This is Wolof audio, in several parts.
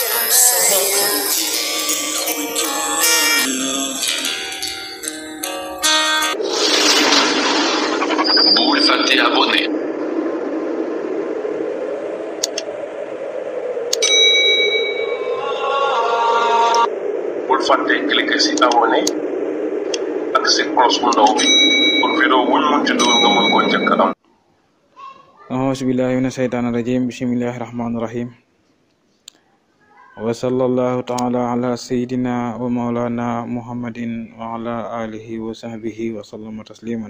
bul fàtte abonné bul fàtte cliquer ci abonné ak ci cloche bu ndaw bi pour vidéo wuñ munti dugal nga mën koo njëkk am auzu billahi mina shaytaani rajim bismillahi rahmaani rahim wa sallallahu taala ala sayidina wa maulana muhammadin wa ala alihi wa sahbihi wa sallama tasliman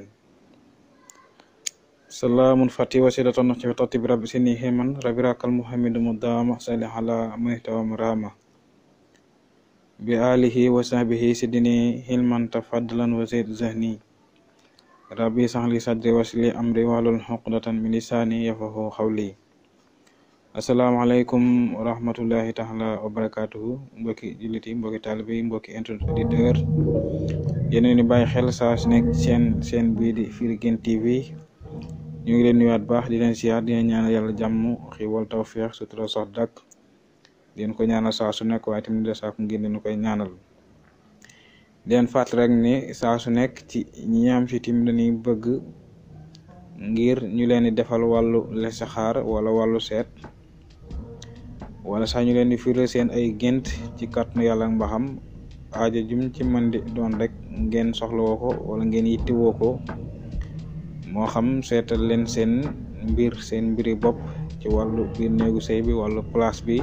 salaamun fati wasilatun ci tati bi rabbi sini himan rabbi rakal muhammadu mudama salli ala mahtawa rama bi alihi wa sahbihi sidini hilman tafaddalan wa zayd zahni rabbi saxli sadri wasli amri wahlul uqdatan min lisani yafqahu qawli asalaamaaleykum wa rahmatullahi taala wa barakatuhu mbokki jullit yi mbokki taalibe yi mbokki internet auditeur yéen ni bàyyi xel saa su nekk seen seen bii di Firi Guent TV ñu ngi leen nuyuwaat baax di leen siyaar di leen ñaanal yàlla jàmm xiwal tawfeex sutura sax dàkk di leen ko ñaanal saa su nekk waaye tamit de saako ngir leen koy ñaanal di leen fàttali rek ni saa su nekk ci ñi am si tim dañuy bëgg ngir ñu leen di defal wàllu listixaar wala wàllu seet wala sax ñu leen di firil seen ay gént ci kàttanu yàlla ak mbaxam aajo jum ci mën di doon rek ngeen soxlawoo ko wala ngeen yittewoo ko moo xam seetal leen seen mbir seen mbiri bopp ci wàllu biir néegu sëy bi wàllu place bi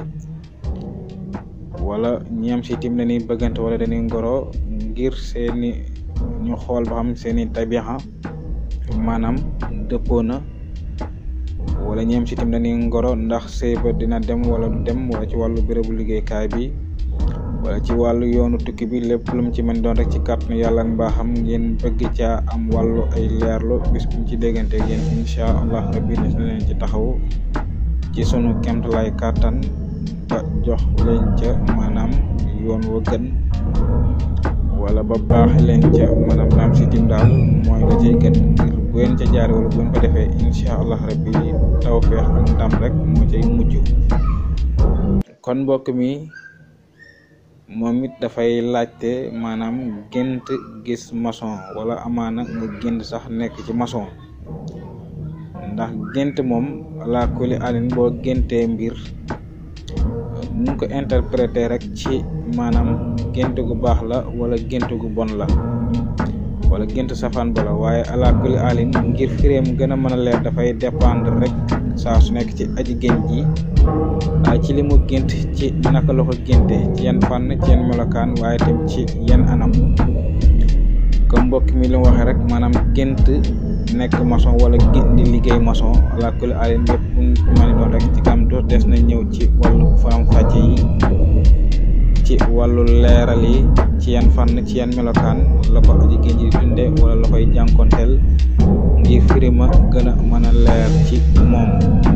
wala ñi am si tim dañuy bëggante wala dañuy ngoro ngir seeni ñu xool ba xam seeni tabixa maanaam dëppoo na wala ñi am si tim dañuy ngoro ndax sëy ba dina dem wala du dem wala ci wàllu bérébu liggéeykaay bi wala ci wàllu yoonu tukki bi lépp lu mu ci mën doon rek ci kàttanu yàlla ak mbaaxam ngeen bëgg caa am wàllu ay leerlu bis buñ ci déggante yéen incha allah rabbi dina leen ci taxaw ci sunu kemtalaay kàttan ba jox leen ca maanaam yoon wa gën wala ba baax leen ca maanaam naam si tim daal mooy la cay gën ngir bu ngeen ca jaare wala bu ngeen ko defee incha allah rabbi tawfeex ak ndam rek moo cay mujj kon mbokk mi moom it dafay laajte maanaam gént gis maçon wala amaana nga gént sax nekk ci maçon ndax gént moom la kuli alin boo géntee mbir nu ko interpréter rek ci maanaam gént gu baax la wala gént gu bon la wala gént safaan ba la waaye ala kuli alin ngir firéem gën a mën a leer dafay dépendre rek saa su nekk ci aji gént ji waaye ci li mu gént ci naka la ko génte ci yan fànn ci yan melokaan waaye tam ci yan anam comme mbokk mi li mu waxee rek maanaam gént nekk maçon wala gént di liggéey maçon ala kulli alin yëpp ma ni doon rek ci kam do des na ñëw ci wàllu faram fàcce yi ci wàllu leeral yi ci yan fànn ci yan melokaan la ko aji gént ji di dunde wala la koy jànkonteel ngir firima gën a mën a leer ci moom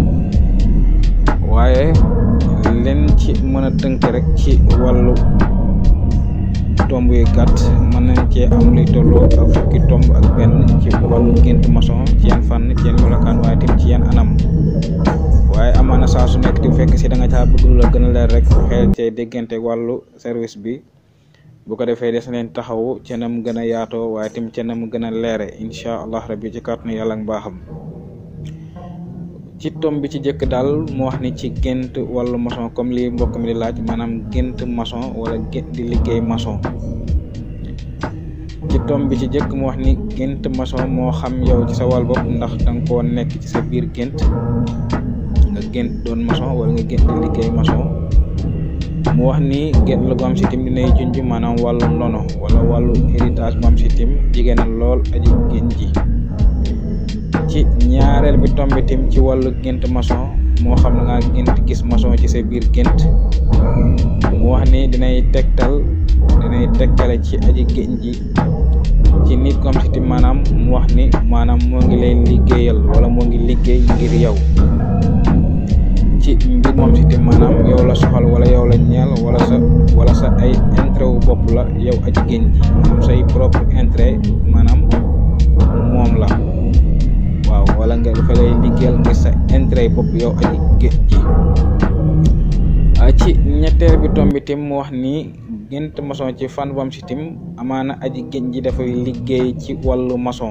waaye leen ci mën a tënk rek ci wàllu tomb yu gàtt mën nañ cee am luy tolloo ak fukki tomb ak benn ci wàllu gént maçon ci yan fànn ci yan melokaan waaye tim ci yan anam waaye amaana saa su nekk di fekk si da nga caa bëgg lu la gën a leer rek xel cee déggante wàllu service bi bu ko defee des leen taxawu ca nam gën a yaatoo waaye tim ca nam gën a leere incha allah rabbi ci kàttanu yàlla ak mbaaxam ci tom bi ci jëkk daal mu wax ni ci gént wàllu maçon comme li mbokk mi di laaj maanaam gént maçon wala gént di liggéey maçon ci tom bi ci jëkk mu wax ni gént maçon moo xam yow ci sa wàll bopp ndax danga koo nekk ci sa biir gént nga gént doon maçon wala nga gént di liggéey maçon mu wax ni gént la bu am si tim dinay junj maanaam wàllu ndono wala wàllu héritage bu am si tim jigéen lool aji gént ji ci ñaareel bi tombi tim ci wàllu gént maçon moo xam na nga gént gis maçon ci sa biir gént mu wax ni dinay tegtal dinay tegtale ci aji gént ji ci nit comme si tim maanaam mu wax ni maanaam moo ngi lay liggéeyal wala moo ngi liggéey ngir yow ci mbir moom si tim maanaam yow la soxal wala yow la ñeel wala sa wala sa ay intérêt wu bopp la yow aji gént ji maanaam say propre intérêt maanaam moom la waaw wala nga dafa lay liggéeyal ngir sa intérêt bopp yow aji gént ji ci ñetteel bi tomb bi tim mu wax ni gént maçon ci fan bam si tim amaana aji gént ji dafay liggéey ci wàllu maçon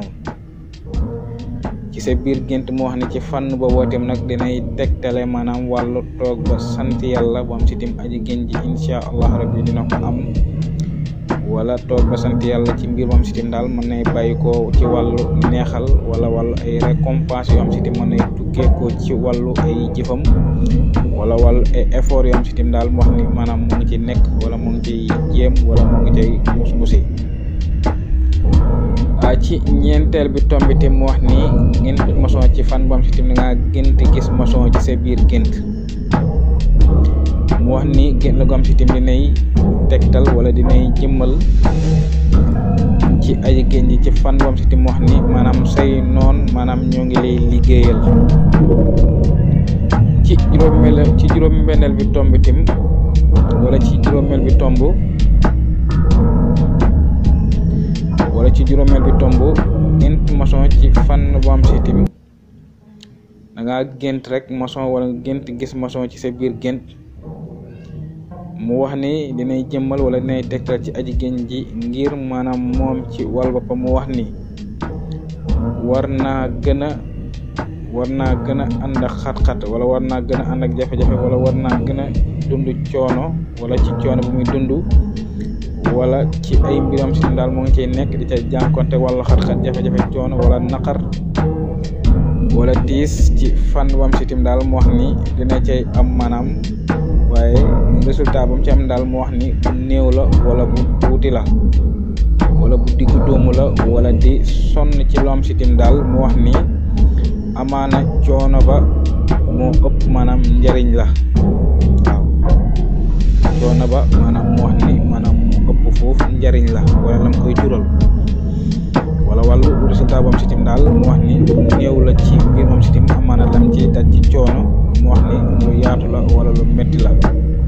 ci sa biir gént mu wax ni ci fànn booboo tim nag dinay tegtale maanaam wàllu toog ba sant yàlla bam si tim aji gént ji incha allah rabbi dina ko am wala toog ba sant yàlla ci mbir moom sitim daal mën nay bàyyi ko ci wàllu neexal wala wàllu ay récompense yoo am sitim mën nay tukkee ko ci wàllu ay jëfam wala wàllu ay effort yoo am sitim daal mu wax ni maanaam mu ngi ci nekk wala mu ngi ciy jéem wala mu ngi cay mus musi a ci ñeenteel bi tombiti mu wax ni gént maçon ci fan bam sitim da ngaa gént gis maçon ci sa biir gént mu wax ni gént la gu am sitim dinay tegtal wala dinay jëmmal ci aji génn ji ci fan bam sitim mu wax ni maanaam say noon maanaam ñoo ngi lay liggéeyal ci juróomeel ci juróom-benneel bi tomb tim wala ci juróomeel bi tomb wala ci juróomeel bi tomb gént maçon ci fan bu am sitim da ngaa gént rek maçon wala gént gis maçon ci sa biir gént mu wax ni dinay jëmmal wala dinay tegtal ci aji génn ji ngir maanaam moom ci wàll boppam mu wax ni war naa gën a war naa gën a ànd ak xat-xat wala war naa gën a ànd ak jafe-jafe wala war naa gën a dund coono wala ci coono bu muy dund wala ci ay mbiram si daal moo ngi cay nekk di ca jànkonte wala xat-xat jafe-jafe coono wala naqar wala tiis ci fan wam sitim daal mu wax ni dina cay am maanaam waaye résultat ba mu ci am daal mu wax ni bu néew la wala bu tuuti la wala bu diggu doomu la wala di sonn ci lu am sitim daal mu wax ni amaana coono ba moo ëpp maanaam njariñ la waaw coono ba maanaam mu wax ni maanaam mu ëpp foofu njariñ la wala lam koy jural wala wàllu résultat bu am sitim daal mu wax ni néew la ci biir moom sitim amaana lam ci daj ci coono mu wax ni lu yaatu la wala lu metti la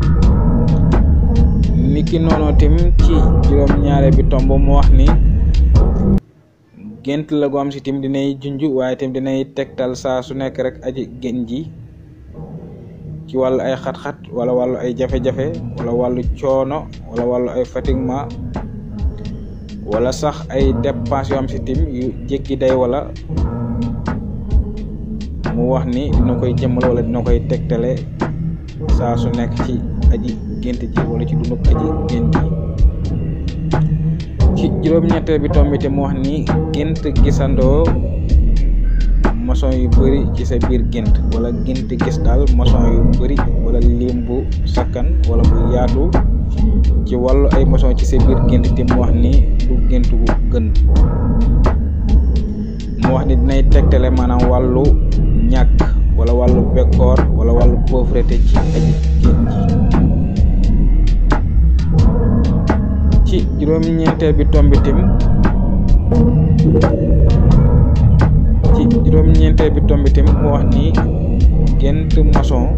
niki noonu tim ci juróom-ñaare bi tomb mu wax ni gént la gu am si tim dinay junj waaye tim dinay tegtal saa su nekk rek aji génn ji ci wàllu ay xat-xat wala wàllu ay jafe-jafe wala wàllu coono wala wàllu ay fatiguement wala sax ay dépenses yoo am si tim yu jékki day wala mu wax ni dina koy jëmmal wala dina koy tegtale saa su nekk ci aji gént ji wala ci dundub aji gént ji ci juróom-ñetteel bi tombite mu wax ni gént gisandoo maçon yu bëri ci sa biir gént wala gént gis daal maçon yu bëri wala lim bu sakkan wala bu yaatu ci wàllu ay maçon ci sa biir gént te mu wax ni du gént bu gën mu wax ni dinay tegtale maanaam wàllu ñàkk wala wàllu bekkoor wala wàllu pauvreté ci aji gént ji ci juróom-ñeenteel bi tombitim ci juróom-ñeenteel bi tombitim mu wax ni gént maçon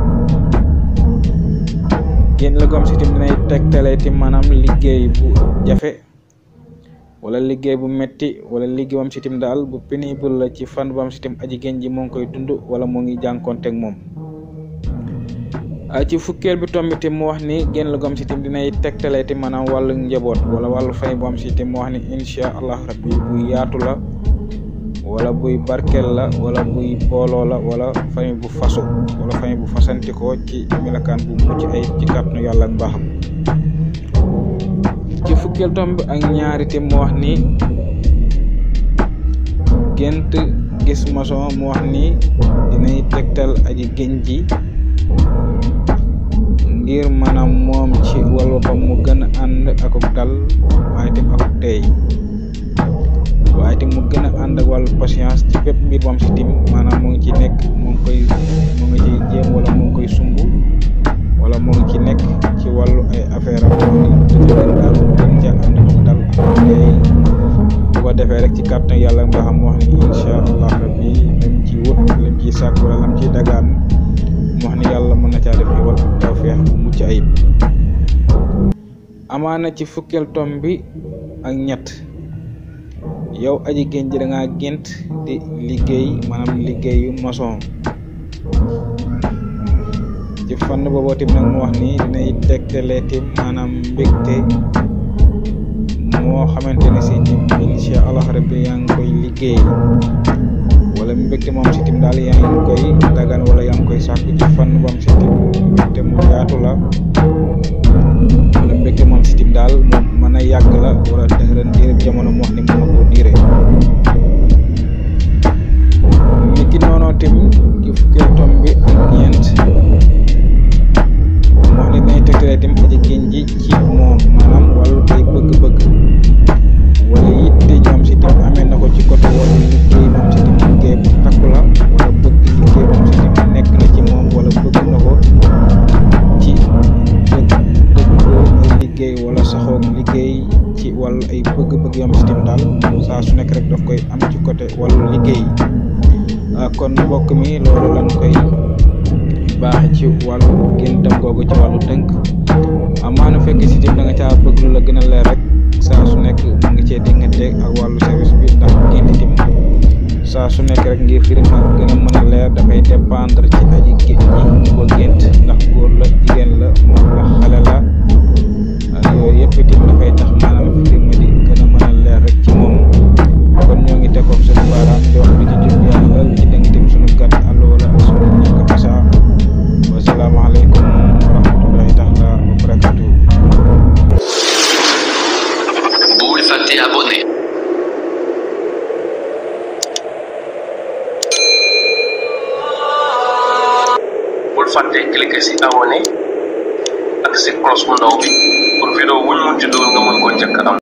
génn la gom si tim dinay tegtale ti maanaam liggéey bu jafe wala liggéey bu metti wala liggéey bam si tim daal bu pénible la ci fan bam si tim aji génn ji moo ngi koy dund wala moo ngi jànkonteeg moom ci fukkeel bi tomb tim mu wax ni génn la gom si tim dinay tegtale ti maanaam wàllu njaboot wala wàllu fay bu am si tim mu wax ni incha allah rabbi buy yaatu la wala buy barkel la wala buy booloo la wala famille bu fasu wala famille bu fasantikoo ci milakaan bu mucc ay ci kàttanu yàlla ak mbaaxam ci fukkeel tomb ak ñaari tim mu wax ni gént gis maçon mu wax ni dinay tegtal aji génn ji ngir maanaam moom ci wàll boppam mu gën a ànd akuk dal waaye tim akuk tey waaye tim mu gën a ànd ak wàllu patience ci bépp mbir moom si tim maanaam mu ngi ci nekk mu ngi koy mu ngi ci jéem wala mu ngi koy sumb wala mu ngi ci nekk ci wàllu ay affaire am dëgg daal gën ca ànd ak dal ak tey bu ko defee rek ci kàttan yàlla nga xam wax ni incha allah rabbi lam ci wut lam ciy sàkk wala lam ciy dagaan mu wax ni yàlla mën na caa def ñu wal tawfeex bu mucc ayib amaana ci fukkeel tom bi ak ñett yow aji génn ji da ngaa gént di liggéey maanaam liggéeyu maçon ci fànn booboo tim nag mu wax ni dinay tegtalee tim maanaam mbégte moo xamante ne si tim incha allah rabbi yaa ngi koy liggéey wala mbégte moom si tim daal yaa ngi koy dagan wala yaa ngi koy sàkku ci fànn bam si tim mbégte mu yaatu la wala mbégte moom si tim daal moom mën a yàgg la wala dëxëran diirëb jamono mu wax ni mën na koo diire ni ki noonoo tim ci fukkee tom bi ak ñeent mu wax ni dañuy tegtale tim aji génn ji ci moom maanaam wàllu ay bëgg-bëgg wala yitte jam si tim amee na ko ci côté wàllu liggéey moom si tim liggéey bu takku la wala bëgg liggéey moom si tim nekk na ci moom wala bëgg na ko ci dëgg dëggoo ay liggéey wala saxoog liggéey ci wàllu ay bëgg-bëgg yam si tim daal saa su nekk rek daf koy am ci côté wàllu liggéey kon mbokk mi loolu lan koy baaxe ci wàllu géntam googu ci wàllu tënk amaana fekk si tim da nga caa bëgg lu la gën a leer rek saa su nekk mu ngi cee diggante ak wàllu service bi ndax gént tim saa su nekk rek ngir firi ma gën a mën a leer dafay dépendre ci aji gént ji ko gént ndax góor la jigéen la mag la xale la yooyu yëpp itam dafay tax maanaam firi ma di gën a mën a leer rek ci moom kon ñoo ngi tegoon suñu baaraam di wax lu ci jub yàlla lu ci dëng tim suñu gàtt àll wala suñu ñàkk fasa wasalaamaaleykum wa rahmatullahi taala wa barakatuh bul fàtte abonné bul fàtte cliquer si abonné ak si cloche bu ndaw bi pour vidéo wuñ mun ci dugal nga mën ko njëkk am